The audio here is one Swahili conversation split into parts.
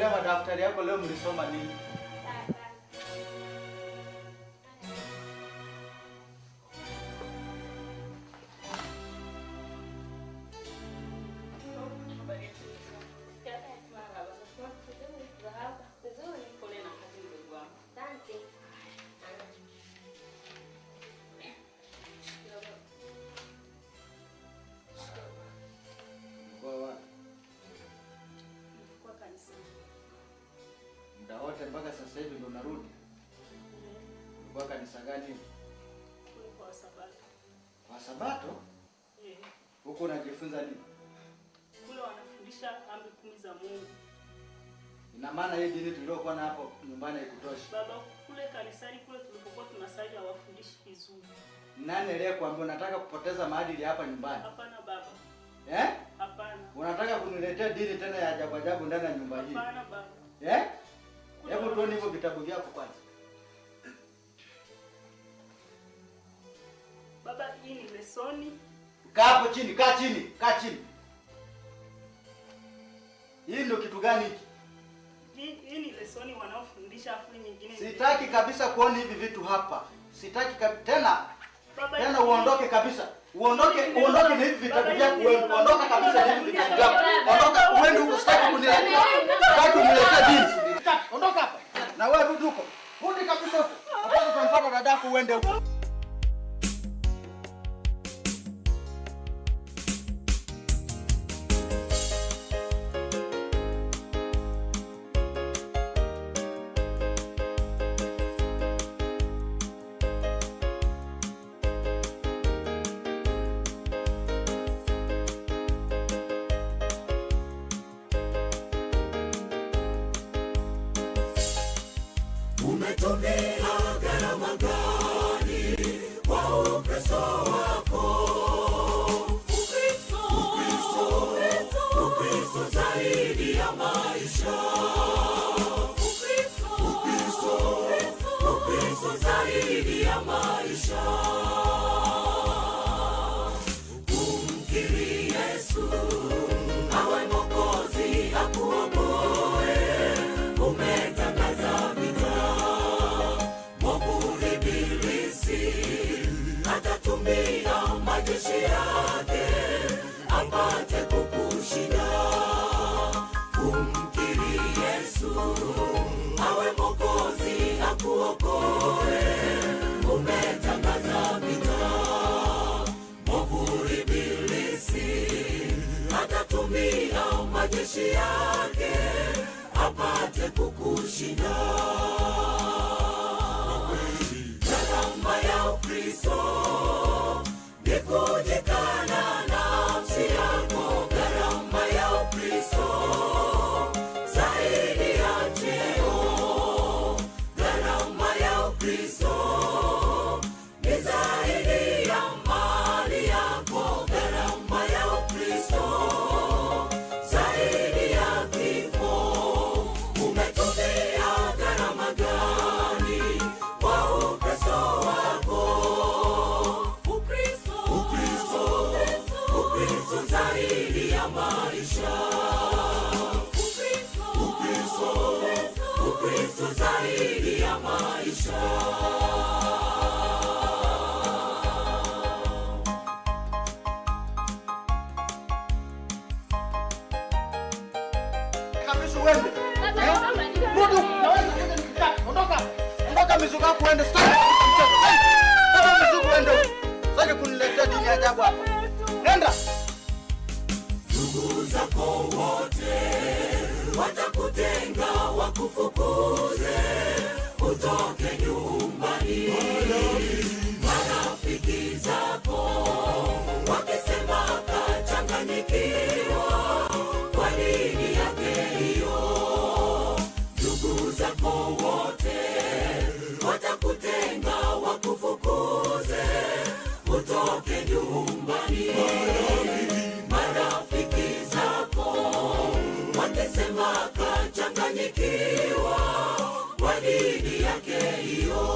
Angalia madaftari yako leo mlisoma nini? Mkoa wapi? Muda wote mpaka sasa hivi ndo narudi. Ulikuwa kanisa gani? Kwa Sabato? Huko unajifunza nini? Kule wanafundisha amri kumi za Mungu. Ina maana hii dini tuliokuwa na hapo nyumbani haikutoshi. Baba, kule kanisani kule tulipokuwa tunasali hawafundishi vizuri. Nani aliyekuambia unataka kupoteza maadili hapa nyumbani? Hapana baba, Eh? hapana, Unataka kuniletea dini tena ya ajabu ajabu ndani ya nyumba hii? hapana baba. Eh? Hebu tuone hivyo vitabu vyako kwanza. Baba, hii ni lesoni. Kaa hapo chini, kaa chini, kaa chini. Hii ndio kitu gani hiki? Hii, hii ni lesoni wanaofundisha, afu hii nyingine. Sitaki kabisa kuona hivi vitu hapa. Sitaki kabi... tena Baba, tena hii- uondoke kabisa. Uondoke, uondoke na hivi vitabu vyako wewe. Ondoka kabisa na hivi vitabu vyako. Ondoka uende huko sitaki kuniletea. Sitaki kuniletea dini. Sitaki. Ondoka hapa. Na wewe rudi huko. Rudi kabisa huko. Hapana utamfuata dadako uende huko. umetumia gharama gani kwa ukristo wako ukristo ukristo zaidi ya maisha ukristo ukristo zaidi ya maisha kumkiri yesu awe mokozi akuokoe umetangaza vita mwovu ibilisi atatumia majeshi yake apate kukushinda kumkiri yesu awe mokozi akuokoe umetangaza vita mwovu ibilisi atatumia majeshi yake apate kukushinda gharama ya ukristo ni kujikana nafsi yako gharama ya ukristo zaidi ya cheo gharama ya ukristo ni zaidi ya mali yako gharama ya ukristo zaidi ya kifo umetumia gharama gani kwa ukristo wako ukristo ukristo ukristo zaidi ya maisha ukristo ukristo ukristo zaidi ya maisha Kabisa uende. Eh? Rudi huko. Na wewe ndio nikitaka. Ondoka. Ondoka mizuka yako uende. Sitaki mchezo. Hey! Kama mizuka uende huko. Sitaki kuniletea dini ya ajabu hapa. Nenda. ndugu zako wote watakutenga wakufukuze utoke nyumbani marafiki zako wakisema kachanganyikiwa kwa nini yake hiyo ndugu zako wote watakutenga wakufukuze utoke nyumbani marafiki zako wakisema kachanganyikiwa kwa dini yake hiyo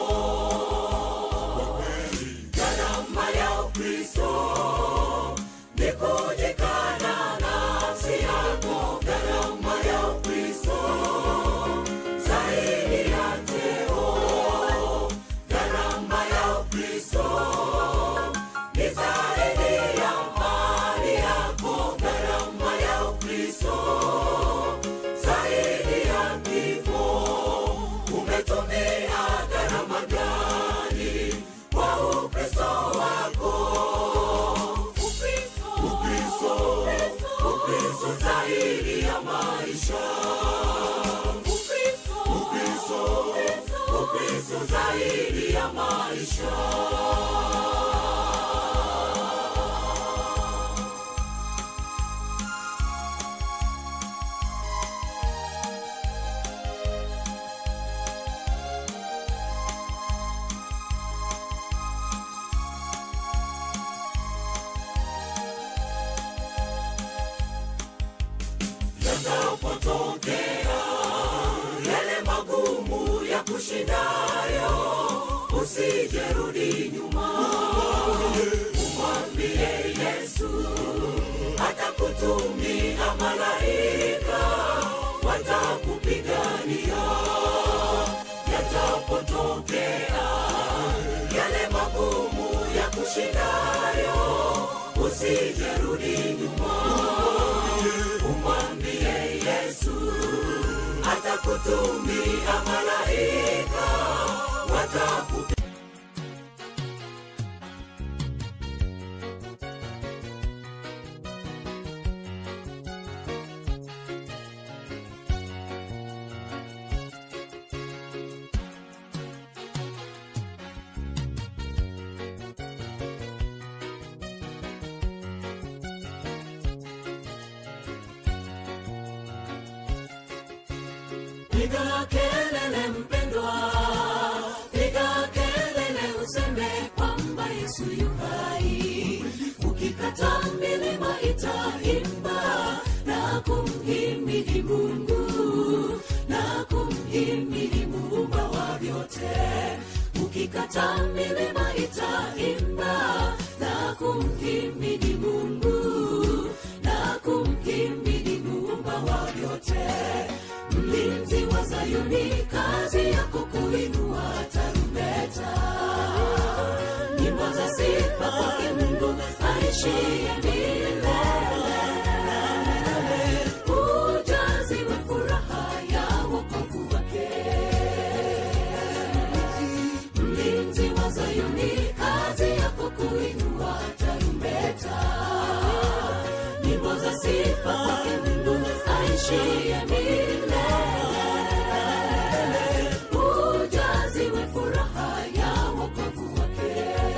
gharama ya ukristo ni kujikana nafsi yako gharama ya ukristo yatapotokea yale magumu ya kushindayo usijerudi nyuma umwambie yesu atakutumia malaika watakupigania yatapotokea yale magumu ya kushindayo usijerudi nyuma umwambie yesu atakutumia malaika watakupi piga kelele mpendwa piga kelele useme kwamba yesu yu hai ukikata milima itaimba na kumhimidi mungu na kumhimidi muumba wa vyote ukikata milima itaimba na kumhimidi mungu na kumhimidi muumba wa vyote mlinzi wa Zayuni, kazi yako kuinua tarumbeta, nyimbo za sifa kwake Mungu aishiye milele. Ujaziwe furaha ya wokovu wake, mlinzi wa Zayuni, kazi yako kuinua tarumbeta, nyimbo za sifa kwake Mungu aishiye milele ujaziwe furaha ya wokovu wake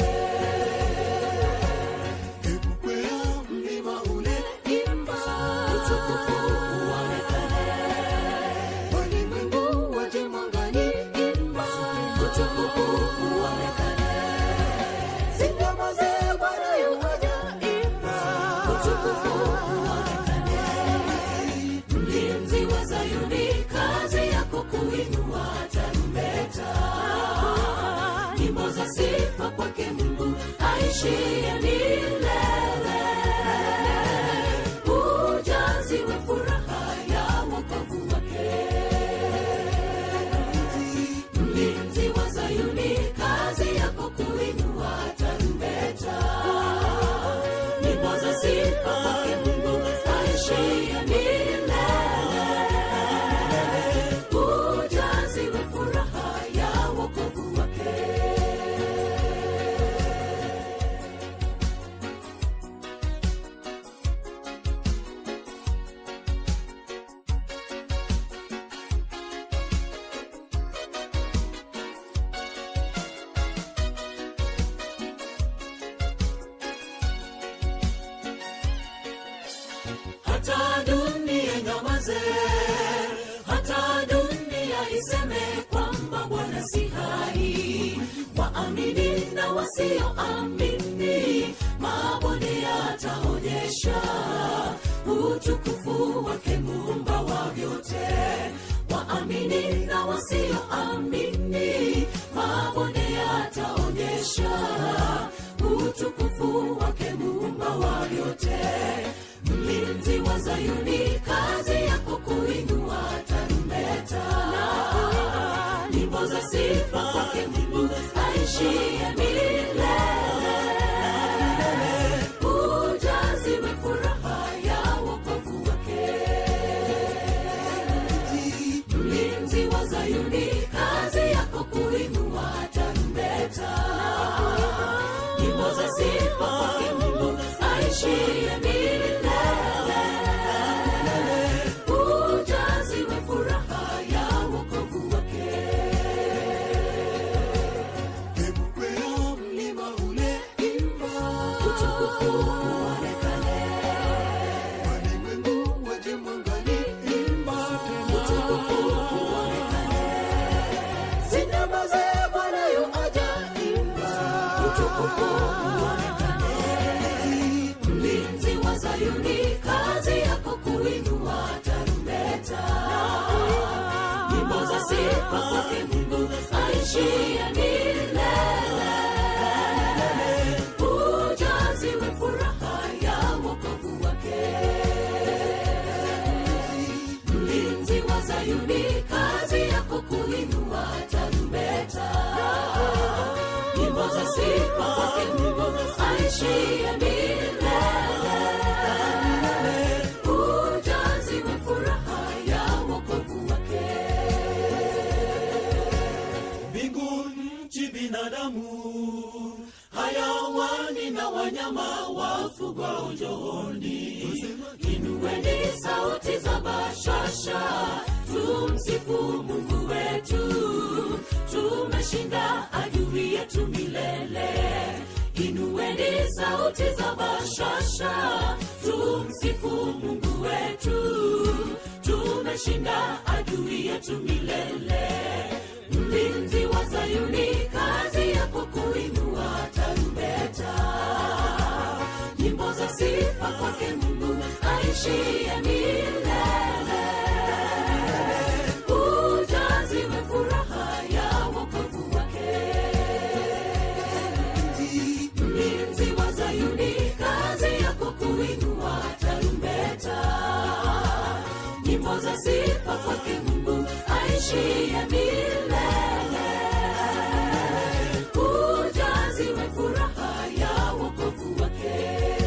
mlima ule imba utukufu uonekane walimwengu waje mwangani imba utukufu uonekane sinyamaze bwana yuaja imba utukufu uonekane mlinzi wa Zayuni, kazi yako kuinua tarumbeta, nyimbo za sifa kwake Mungu aishiye milele. Ujaziwe furaha ya wokovu wake, mlinzi wa Zayuni, kazi yako kuinua tarumbeta, nyimbo za sifa kwake Mungu aishiye milele ujaziwe furaha ya wokovu wake hata dunia nyamaze, hata dunia iseme kwamba Bwana si hai. Waamini na wasioamini, mabonde yataonyesha utukufu wake Muumba wa vyote. Waamini na wasioamini, mabonde yataonyesha utukufu wake Muumba wa vyote mlinzi wa Zayuni, kazi yako kuinua tarumbeta, nyimbo za sifa kwake Mungu aishiye milele. Ujaziwe furaha ya wokovu wake, mlinzi wa Zayuni, kazi yako kuinua tarumbeta, nyimbo za sifa kwake Mungu aishiye milele ujaziwe furaha ya wokovu wake mlima ule imba utukufu uonekane walimwengu waje mwangani imba utukufu uonekane sinyamaze bwana yu aja imba utukufu uonekane mlinzi wa Zayuni, kazi yako kuinua tarumbeta, aishie milele ujaziwe furaha ya wokovu wake mlinzi wa zayuni kazi yako kuinua tarumbeta nyimbo za sifa kwake aishie milele ujaziwe furaha ya wokovu wake mbingu nchi binadamu hayawani na wanyama wafugwao njooni inueni sauti za bashasha tumsifu mungu wetu tumeshinda adui yetu milele inueni sauti za bashasha tumsifu mungu wetu tumeshinda adui yetu milele mlinzi wa zayuni kazi yako kuinua tarumbeta nyimbo za sifa kwake mungu aishie milele ujaziwe furaha ya wokovu wake mlinzi wa zayuni kazi yako kuinua tarumbeta nyimbo za sifa kwake mungu aishie milele ujaziwe furaha ya wokovu wake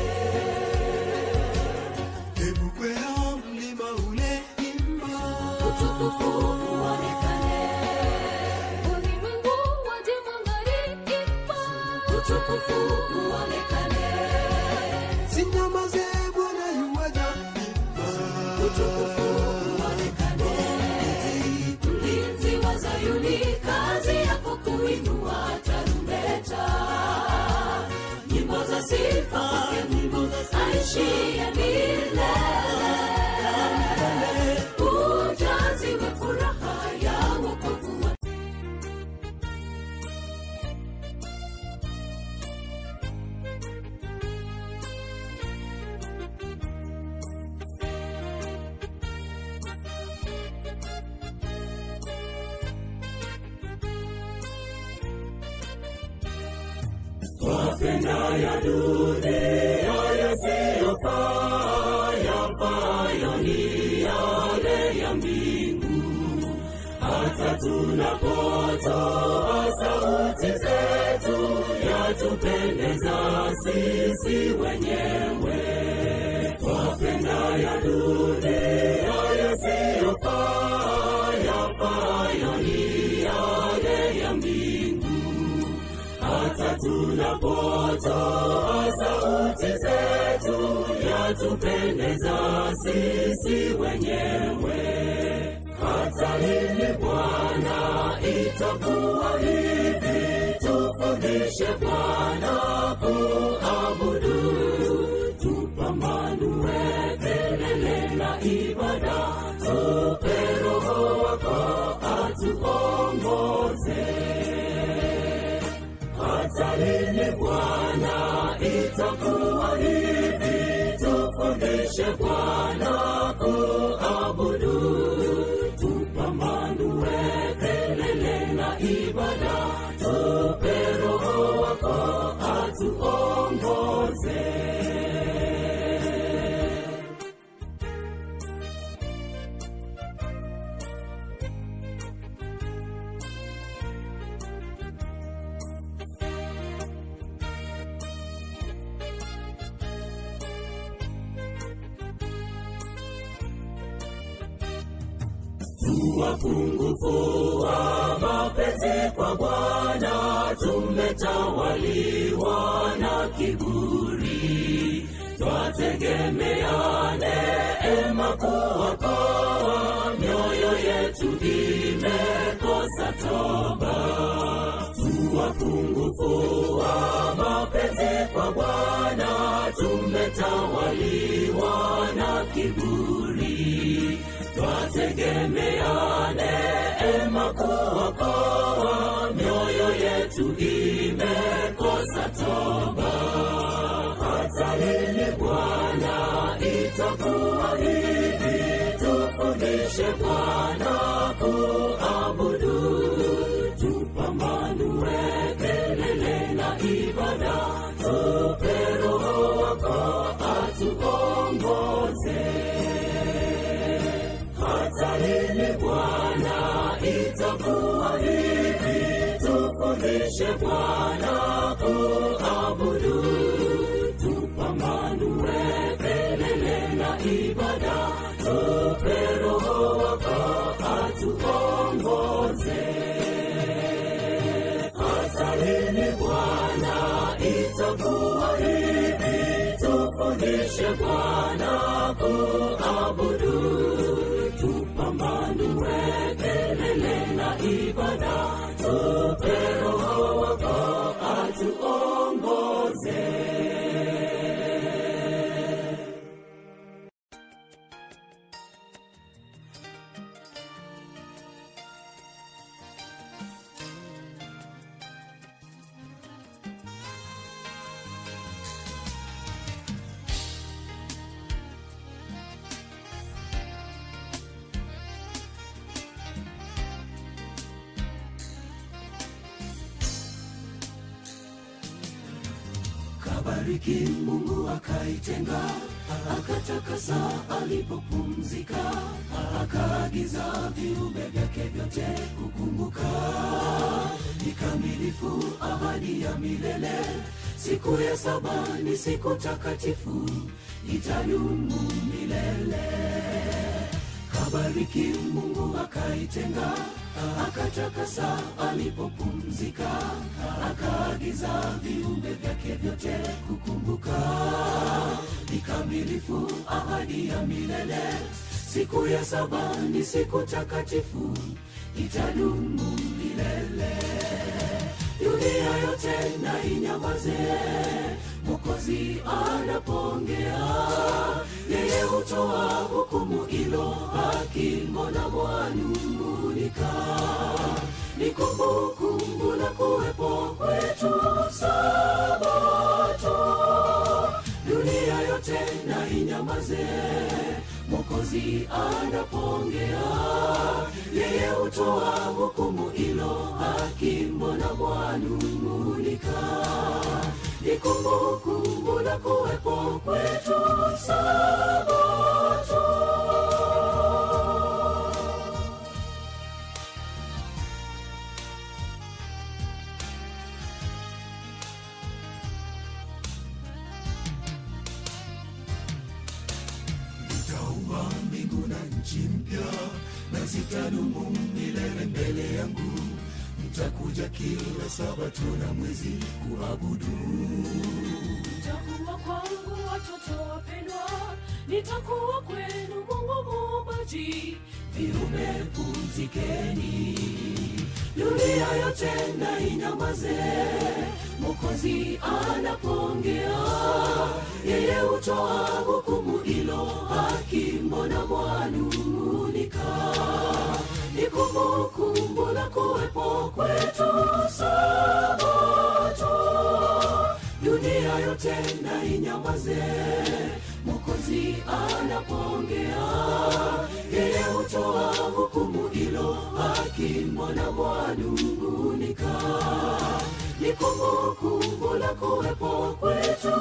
hebu kwea mlima ule imba utukufu uonekane ulimwengu waje mwangani imba utukufu uonekane sinyamaze bwana yuwaja utukufu uonekane mlinzi wa zayuni kazi yako kuinua tarumbeta nyimbo za sifa kwake mungu aishie milele ujaziwe furaha ya wokovu wake tupambane tumkaribishe bwana kuabudu tupambanue kelele na ibada tupe roho wako atuongoze kabariki mungu akaitenga akatakasa alipopumzika akaagiza viumbe vyake vyote kukumbuka ikamilifu ahadi ya milele siku ya saba ni siku takatifu itadumu milele kabariki mungu akaitenga akatakasa alipopumzika akaagiza viumbe vyake vyote kukumbuka ikamilifu ahadi ya milele siku ya saba ni siku takatifu itadumu milele dunia yote na inyamaze mokozi anapoongea yeye hutoa hukumu ilo haki mbona mwanung'unika ni kumbukumbu la kuwepo kwetu sabato dunia yote na inyamaze mokozi anapoongea yeye hutoa hukumu ilo haki mbona mwanung'unika ni kumbukumbu la kuwepo kwetu sabato nitaumba mbingu na nchi mpya na zitadumu milele mbele yangu mtakuja kila sabato na mwezi kuabudu Mtakuwa kwangu watoto wapendwa, nitakuwa kwenu Mungu muumbaji. viumbe pumzikeni dunia yote na inyamaze mokozi anapoongea yeye hutoa hukumu ilo haki mbona mwanung'unika ni kumbukumbu la kuwepo kwetu sabato dunia yote na inyamaze mokozi anapoongea yeye hutoa hukumu ilo haki mbona mwanung'unika ni kumbukumbu la kuwepo kwetu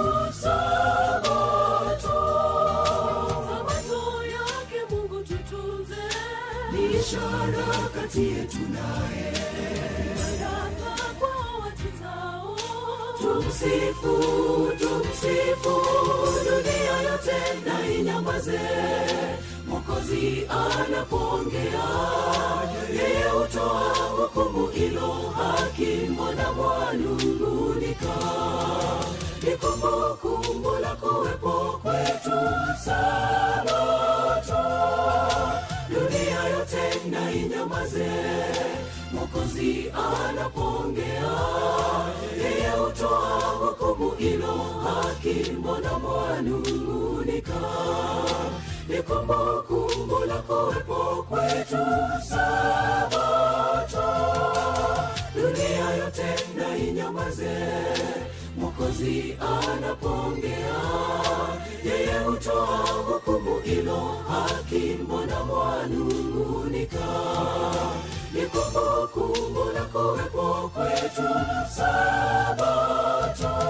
sabato Sabato yake Mungu tutunze, ni ishara kati yetu naye baraka kwa watizao. tumsifu tumsifu dunia yote na inyamaze mokozi anapoongea yeye hutoa hukumu ilo haki mbona mwanung'unika ni kumbukumbu la kuwepo kwetu sabato dunia yote na inyamaze mokozi anapoongea yeye hutoa hukumu ilo haki mbona mwanung'unika ni kumbukumbu la kuwepo kwetu sabato dunia yote na inyamaze mokozi anapoongea yeye hutoa hukumu ilo haki mbona mwanung'unika ni kumbukumbu la kuwepo kwetu sabato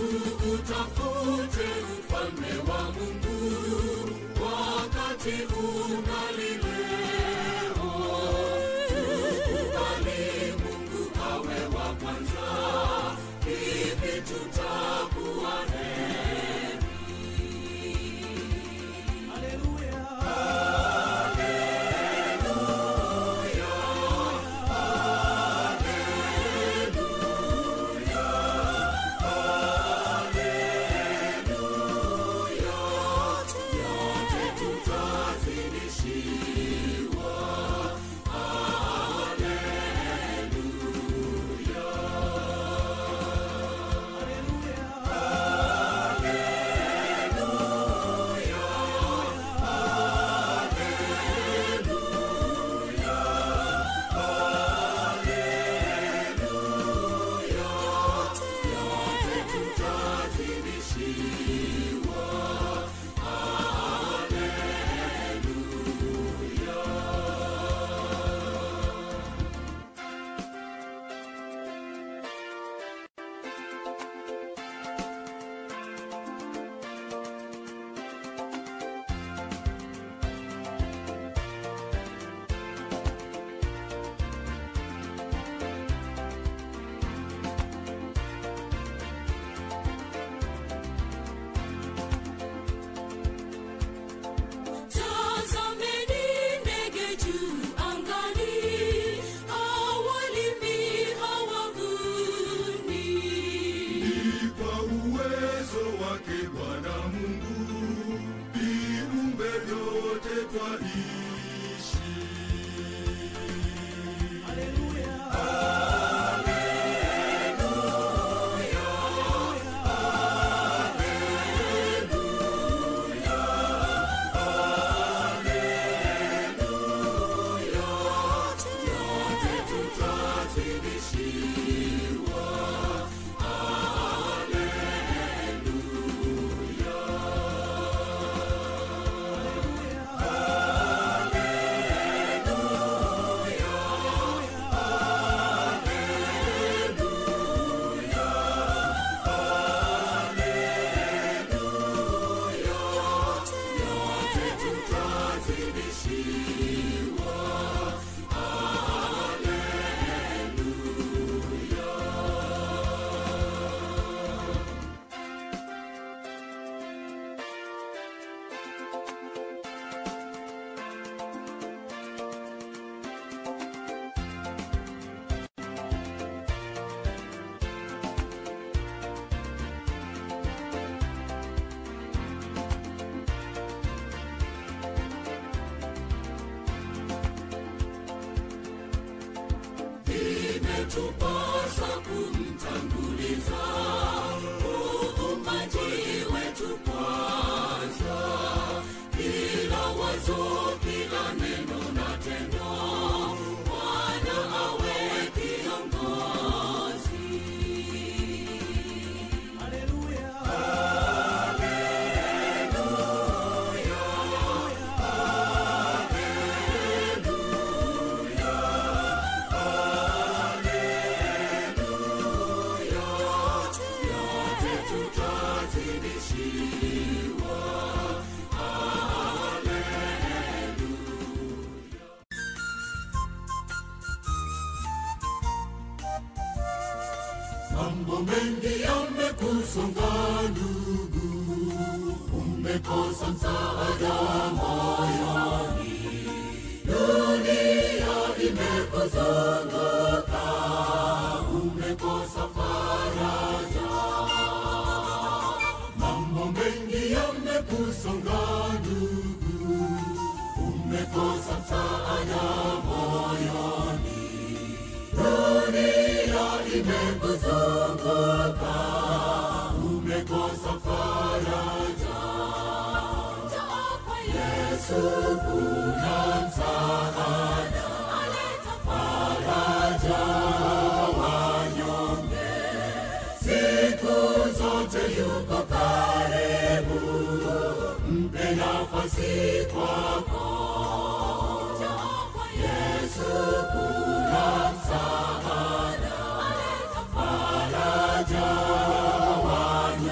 utafute ufalme wa mungu wakati ungali leo tukubali mungu awe wa kwanza hivi tutakuwa heri Tazameni ndege juu angani, hawalimi, hawavuni. Ni kwa uwezo wake Bwana Mungu viumbe vyote twaishi. Imetupasa kumtanguliza muumbaji wetu kwanza, kila wazo, kila neno na tendo, Bwana awe kiongozi. Mambo mengi yamekusonga ndugu, umekosa msaada moyoni, dunia imekuzunguka, umekosa faraja. Mambo mengi yamekusonga ndugu, umekosa msaada moyoni, dunia imekuzunguka, umekosa faraja. Yesu kuna msaada, faraja wanyonge, siku zote yuko karibu, mpe nafasi kwako. Yesu kuna msaada, faraja wanyonge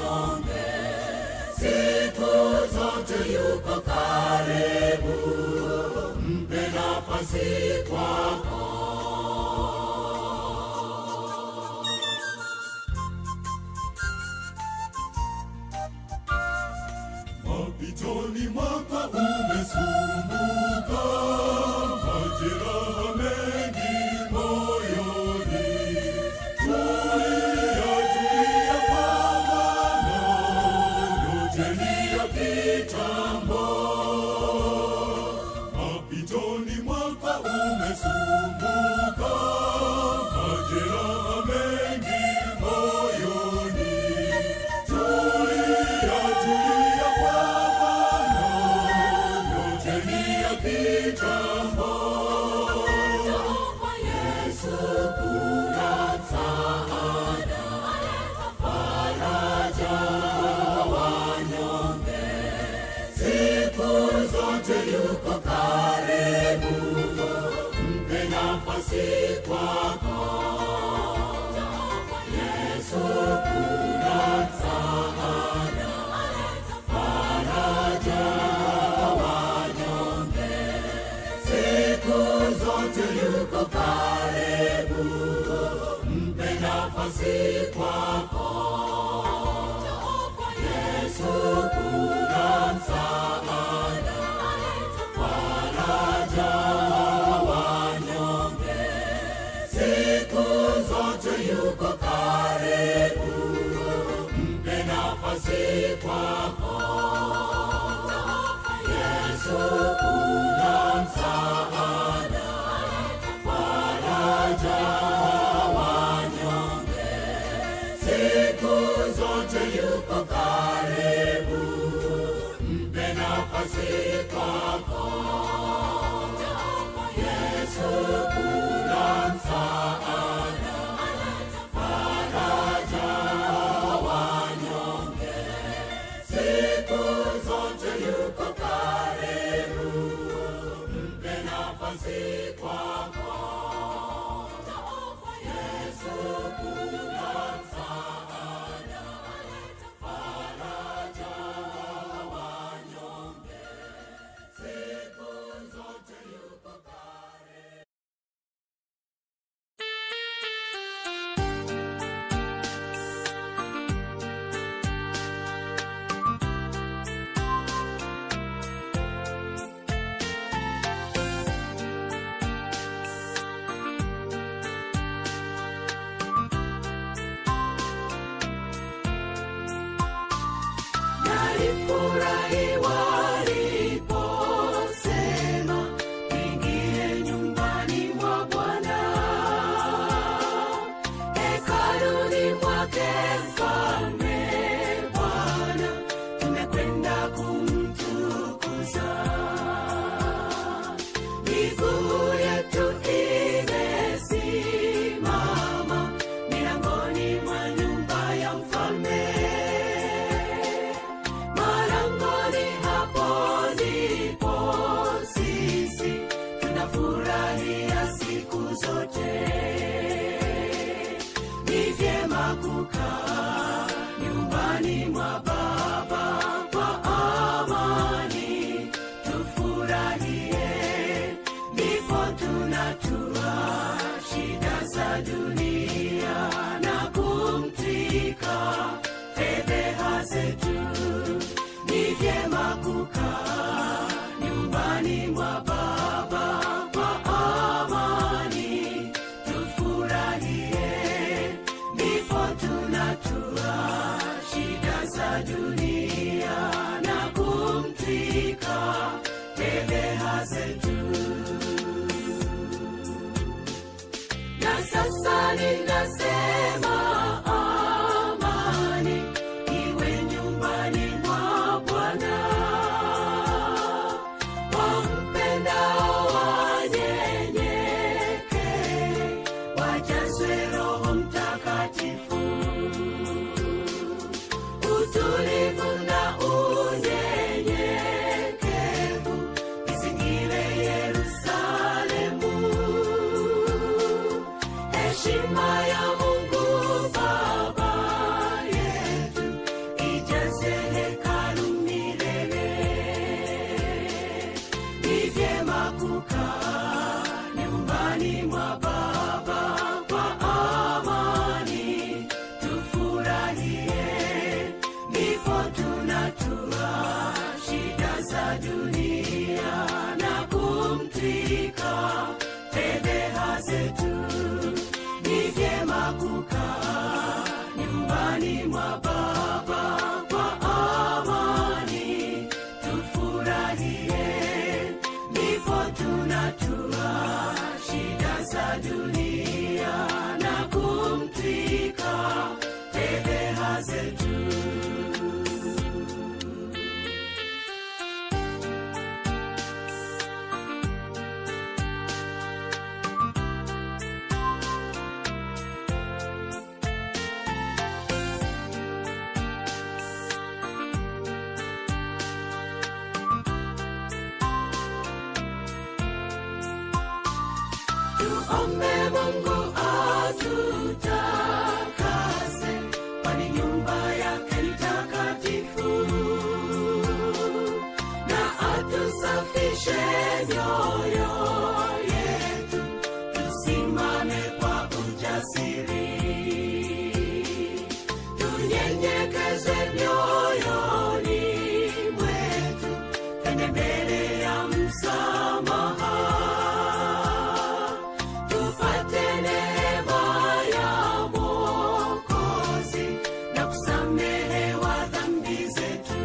nafasi kwako mapitoni mwaka umesumbuka majeraha mengi moyoni tulia tulia pambana ngojeni ya kitambo mapitoni mwaka umesumbuka majeraha mengi moyoni tulia tulia pambana ngojeni ya kitambo Yesu kuna msaada faraja wanyonge siku zote yuko karibu mpe nafasi kwako Yesu kuna msaada faraja wanyonge siku zote yuko karibu mpe nafasi kwako Yesu kuna msaada faraja wanyonge siku zote yuko karibu mpe nafasi kwako Yesu kuna msaada faraja wanyonge siku zote yuko karibu mpe nafasi kwako Yesu kuna msaada faraja wanyonge siku zote yuko karibu mpe nafasi kwako Yesu kuna msaada faraja wanyonge siku zote yuko karibu Nalifurahi waliposema ingie nyumbani mwa Bwana, hekaluni mwake mfalme Bwana, tumekwenda kumtukuza. Miguu yetu imesimama milangoni mwa nyumba ya mfalme malangoni hapo ndipo sisi tunafurahia siku zote ni vyema kukaa nyumbani mwa baba kwa amani tufurahie ndipo tunatua shida za dunia na kumtika fedheha zetu ni vyema kukaa nyumbani mwa baba kwa amani tufurahie ndipo tunatua shida za dunia na kumtika fedheha zetu na sasa ninasema amani iwe nyumbani mwa Bwana. Wampendao wanyenyekee, wajazwe Roho Mtakatifu. Utulivu za dunia na kumtwika fedheha zetu ni vyema kukaa nyumbani mwa baba kwa amani tufurahie ndipo tunatua shida za dunia na kumtwika fedheha zetu tuombe mungu atutakase kwani nyumba yake ni takatifu na atusafishe mioyo yetu tusimame kwa ujasiri tunyenyekeze mioyoni mwetu twende mbele ya msamaha tupate neema ya Mwokozi na kusamehewa dhambi zetu.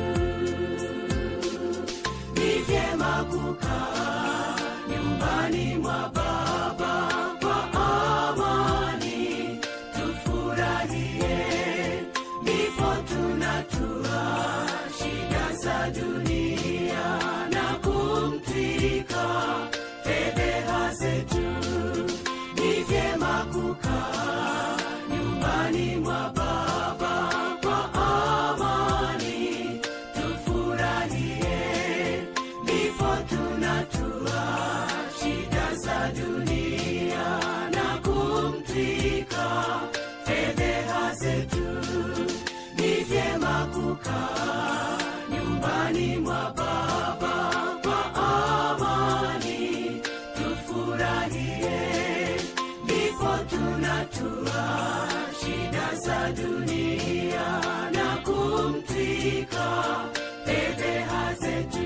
Ni vyema kukaa nyumbani mwa Baba kwa amani, tufurahie, ndipo tunatua shida za dunia na kumtwika fedheha zetu ni vyema kukaa nyumbani mwa baba kwa amani tufurahie ndipo tunatua shida za dunia na kumtwika fedheha zetu ni vyema kukaa nyumbani mwa baba kwa amani tufurahie ndipo tunatua shida za dunia na kumtwika fedheha zetu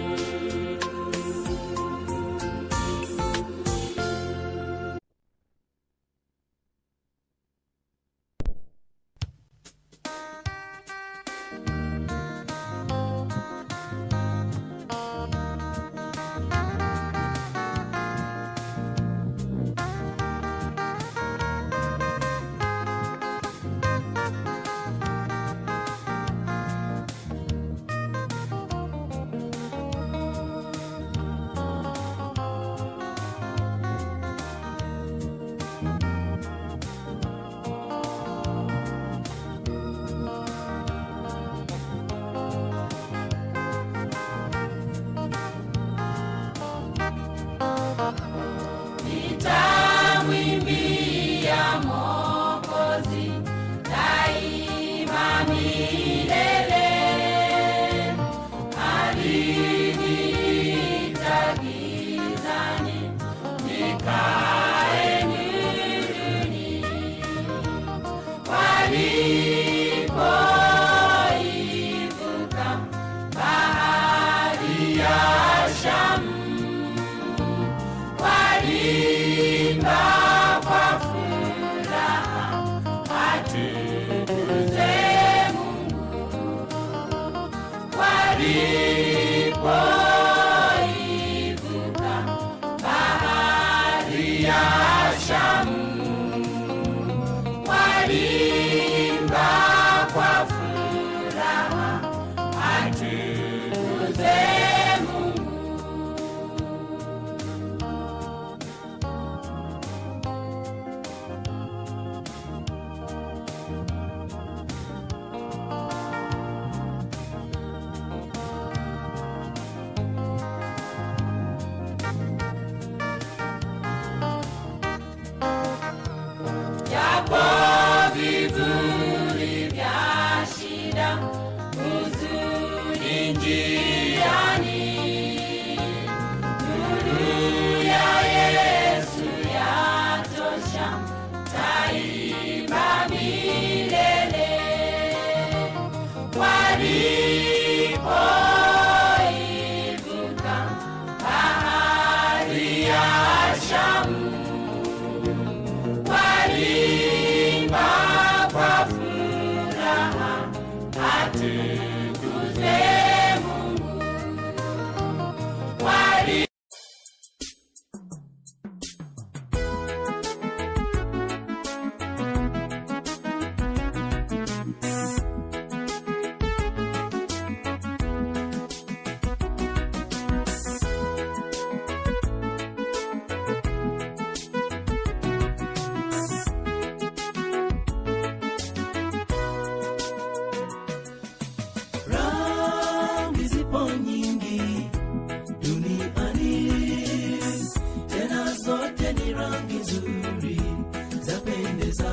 furaha atukuze Mungu. Wali rangi zipo nyingi duniani tena zote ni rangi nzuri zapendeza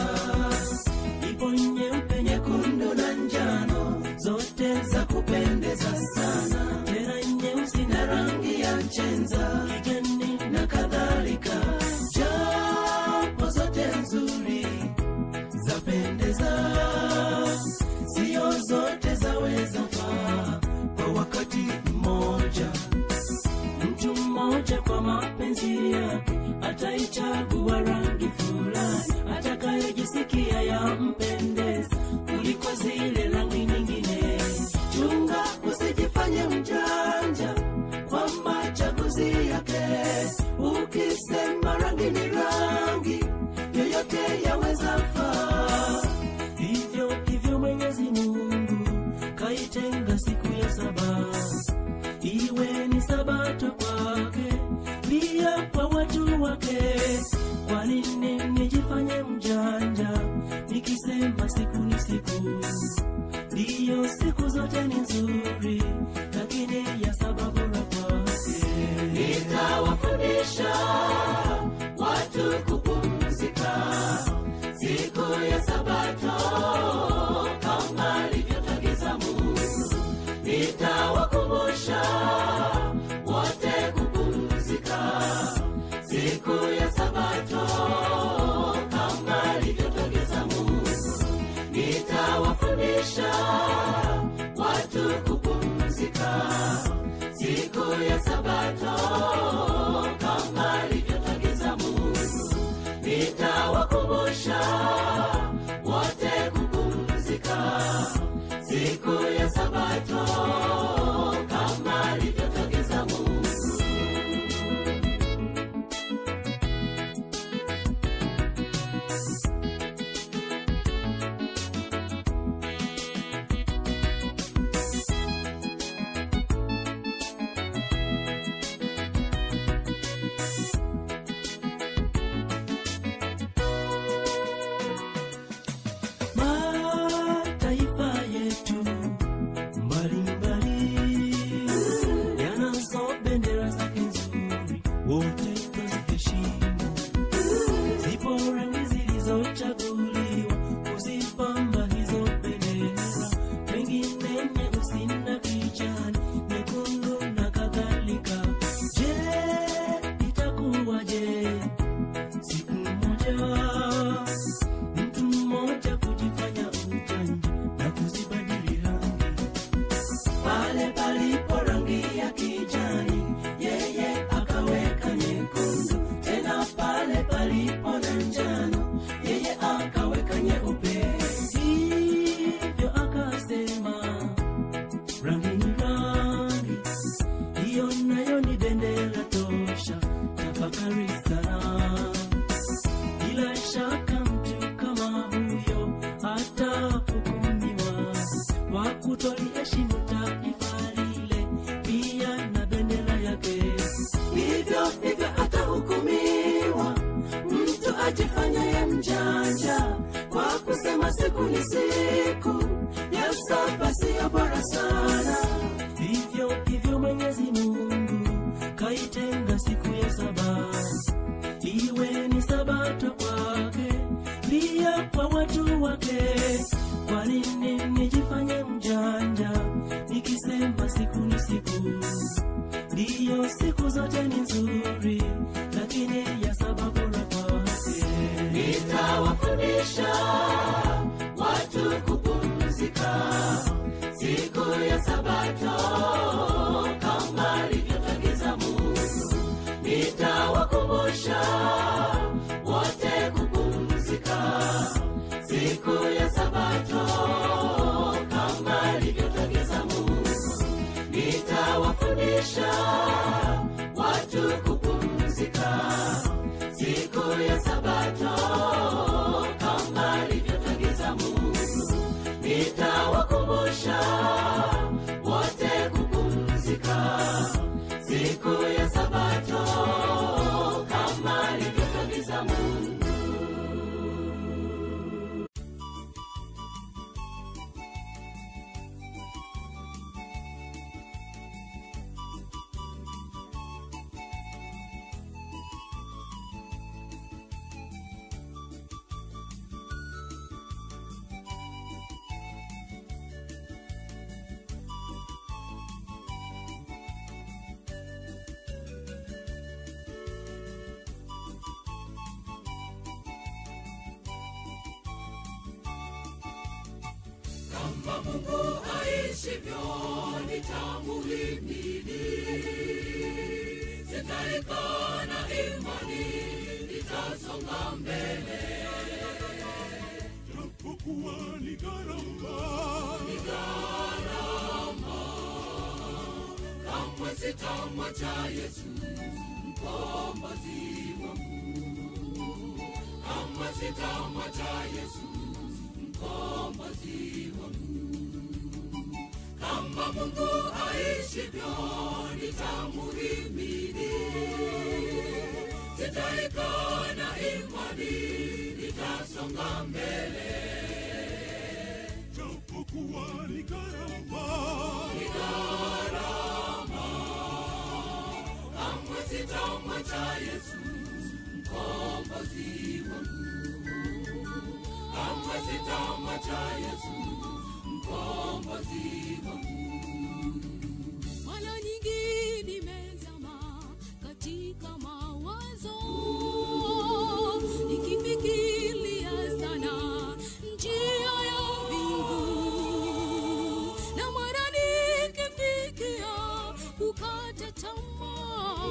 ipo nyeupe nyekundu na njano zote za kupendeza sana tena nyeusi na rangi ya chenza kijani na kadhalika japo zote nzuri zapendeza sio zote zaweza faa kwa wakati mmoja mtu mmoja kwa mapenzi yake ataichagua rangi fulani atakayejisikia yampendeza kuliko zile rangi nyingine chunga usijifanye mjanja kwa machaguzi yake ukisema rangi ni rangi yoyote yaweza faa hivyo hivyo mwenyezi mungu kaitenga siku ya saba iwe ni sabato kwake pia kwa watu wake kwa nini nijifanye mjanja nikisema siku ni siku ndiyo siku zote ni nzuri lakini ya sababu la kwake nitawafundisha watu kupumzika siku ya sabato kama alivyotagiza mungu nitawakumbusha wote kupumzika siku ya sabato kama alivyotagiza mungu nitawafundisha watu kupumzika siku ya sabato kama alivyotagiza mungu nitawakumbusha wote kupumzika siku ya sabato kama alivyotagiza mungu mataifa yetu mbalimbali yanazo bendera zake nzuri wote twaziheshimu zipo rangi zilizochaguliwa kuzipamba hizo bendera pengine nyeusi na kijani nyekundu na kadhalika je itakuwaje siku moja mtu mmoja kujifanya ujanja na kuzibadili rangi pale palipo rangi ya kijani yeye akaweka nyekundu tena pale palipo na njano yeye akaweka nyeupe hivyo akasema rangi ni rangi hiyo nayo ni bendera tosha tafakari sana bila shaka mtu kama huyo atahukumiwa kwa kutoliheshimu taifa lile pia na bendera yake hivyo hivyo atahukumiwa mtu ajifanyaye mjanja kwa kusema siku ni siku ya saba siyo bora sana hivyo hivyo mwenyezi mungu kaitenga siku ya saba iwe ni sabato kwake pia kwa watu wake kwa nini nijifanye mjanja nikisema siku ni siku ndiyo siku zote ni nzuri lakini ya sababu la kwake nitawafundisha watu kupumzika siku ya sabato kama alivyotagiza mungu nitawakumbusha wote kupumzika siku ya sabato nitawakumbusha wote kupumzika siku ya sabato kama alivyotagiza mungu kama mungu aishivyo nitamuhimidi sitaikana imani nitasonga mbele japokuwa ni gharama ni gharama kamwe sitamwacha yesu mkombozi wangu kamwe sitamwacha yesu mkombozi wangu kama mungu aishivyo nitamuhimidi sitaikana imani nitasonga mbele japokuwa ni gharama ni gharama kamwe sitamwacha yesu mkombozi wangu kamwe sitamwacha yesu mkombozi wangu mara nyingi nimezama katika mawazo nikifikiria sana njia ya mbingu na mara nikifikia kukata tamaa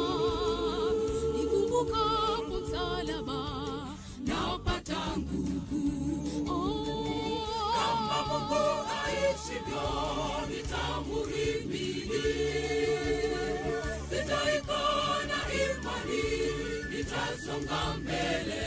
nikumbukapo msalaba napata nguvu oh. kama mungu aishivyo nitamuhimidi sitaikana imani nitasonga mbele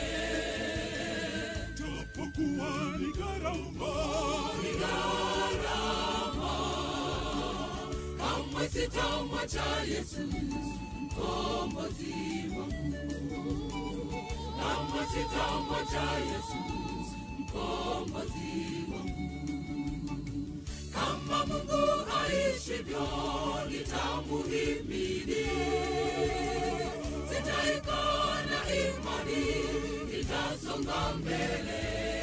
japokuwa ni gharama ni gharama kamwe sitamwacha yesu mkombozi wangu kamwe sitamwacha yesu mkombozi wangu kama mungu aishivyo nitamuhimidi sitaikana imani nitasonga mbele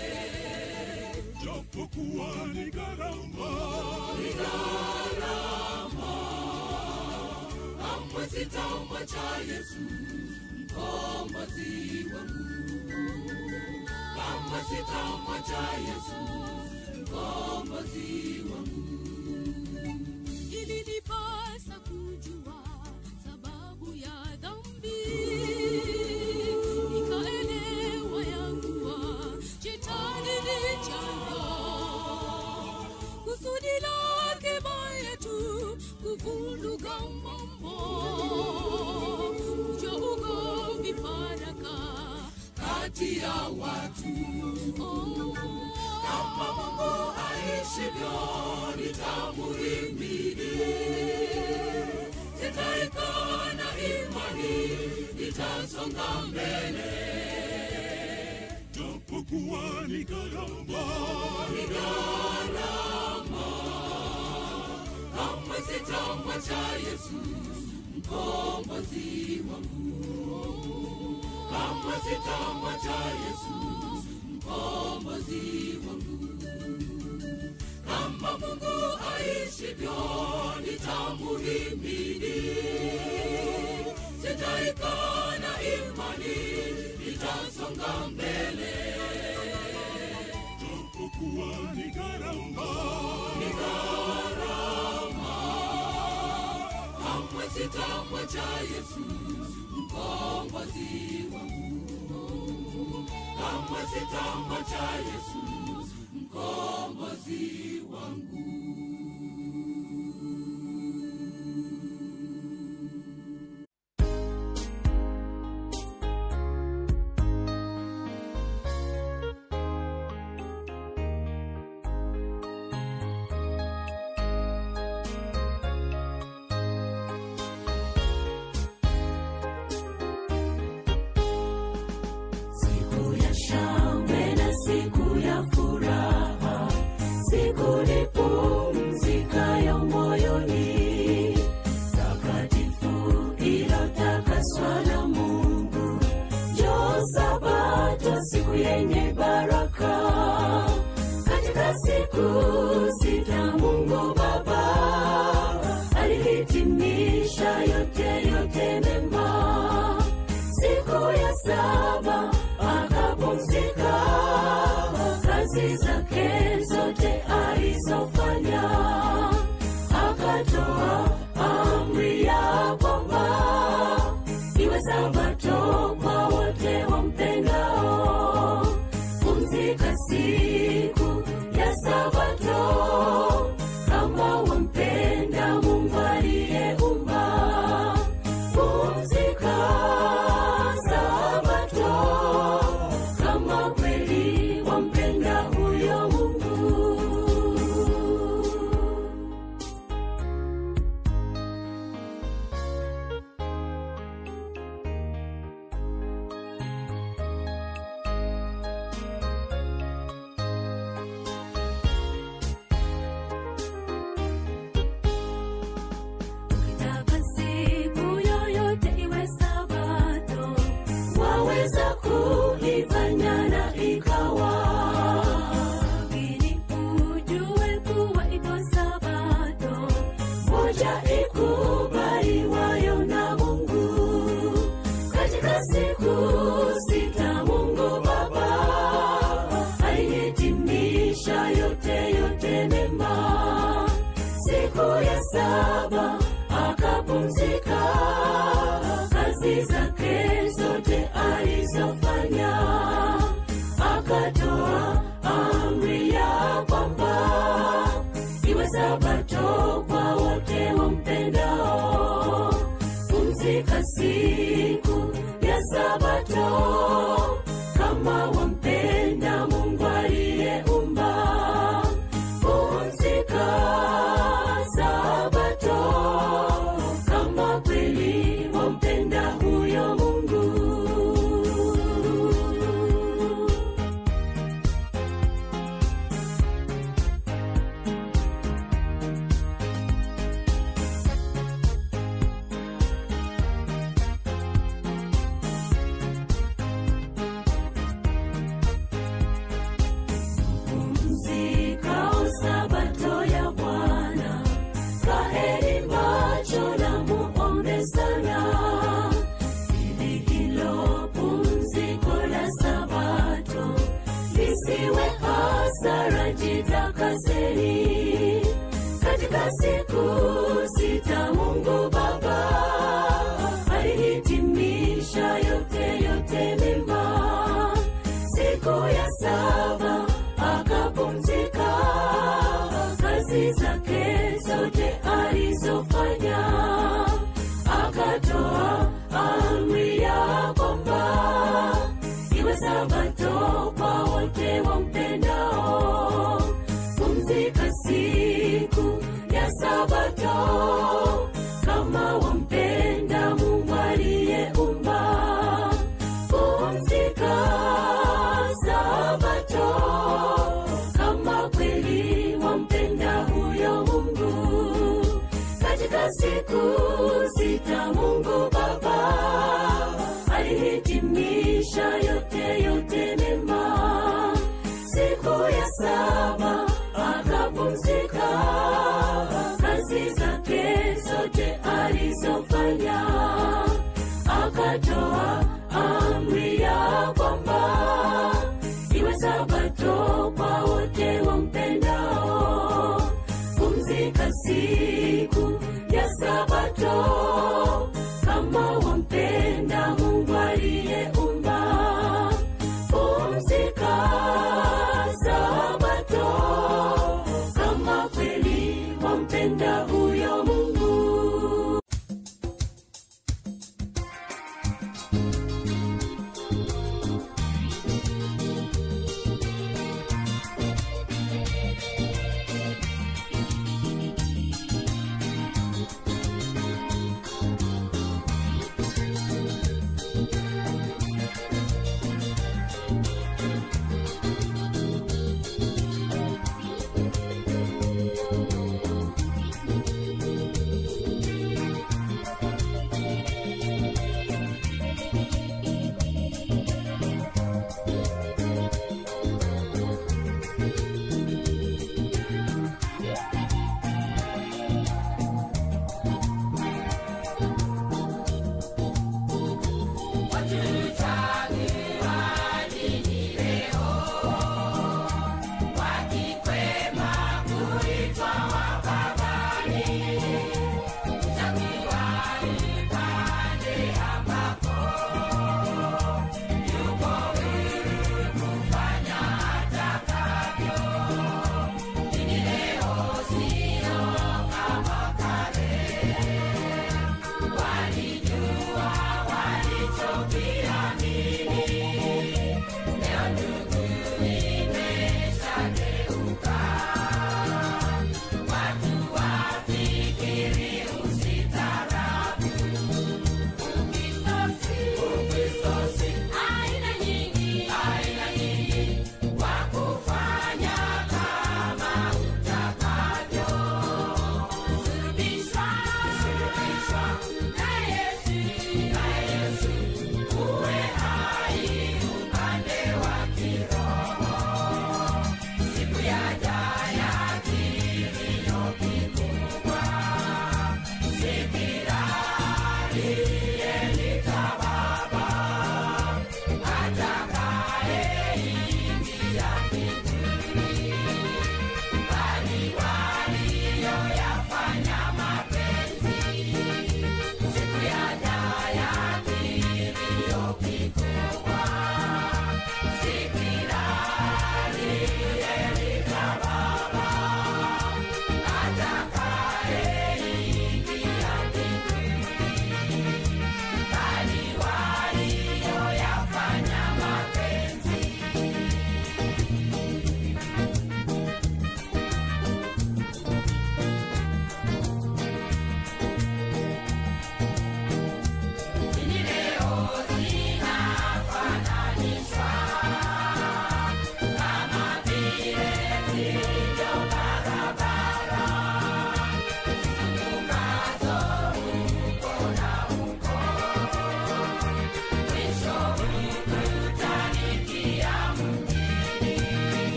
japokuwa ni gharama ni gharama kamwe sitamwacha yesu mkombozi wangu kamwe sitamwacha yesu mkombozi wangu ilinipasa kujua sababu ya dhambi nikaelewa ya kuwa shetani ni chanzo kusudi lake baya tu kuvuruga mambo kuja ugomvi faraka kati ya watu oh. kama mungu aishivyo nitamuhimidi sitaikana imani nitasonga mbele japokuwa ni gharama ni gharama kamwe sitamwacha yesu mkombozi wangu kamwe sitamwacha yesu mkombozi wangu kama mungu aishivyo nitamuhimidi sitaikana imani nitasonga mbele japokuwa ni gharama ni gharama kamwe sitamwacha yesu mkombozi wangu kamwe sitamwacha yesu mkombozi wangu nzuri pumzikayo moyoni takatifu ilotakaswa na mungu jo sabato siku yenye baraka katika siku sita mungu baba alihitimisha yote yote mema siku ya saba akapumzika kazi zake zote alizofanya akatoa amri ya kwamba iwe sabato kwa wote wampendao pumzika siku ya sabato kama wampenda mungu aliyeumba pumzika sabato kama kweli wampenda huyo mungu Ukitaka siku yoyote iwe sabato, waweza kuifanya na ikawa. Lakini ujue kuwa iko sabato moja ikubaliwayo na Mungu. Katika siku sita Mungu Baba alihitimisha yote yote mema siku ya saba akapumzika kazi zake zote alizofanya akatoa amri ya kwamba iwe sabato kwa wote wampendao pumzika siku ya sabato kama wampenda mungu aliyeumba pumzika sabato kama kweli wampenda huyo mungu pumzikao sabato ya bwana kaeni macho na muombe sana ili hilo pumziko la sabato lisiwe hasara jitakaseni katika siku sita mungu baba alihitimisha yote yote mema siku ya saba akapumzika kazi zake zote alizofanya akatoa amri ya kwamba iwe sabato kwa wote wampendao pumzika siku ya sabato kama wampenda mungu aliyeumba pumzika sabato kama kweli wampenda huyo mungu katika siku sita mungu baba alihitimisha yote yote mema siku ya saba akapumzika kazi zake zote alizofanya akatoa amri ya kwamba iwe sabato kwa wote wampendao pumzika siku ya sabato kama wampenda mungu aliyeumba pumzika sabato kama kweli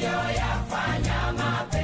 aliyoyafanya mapenzi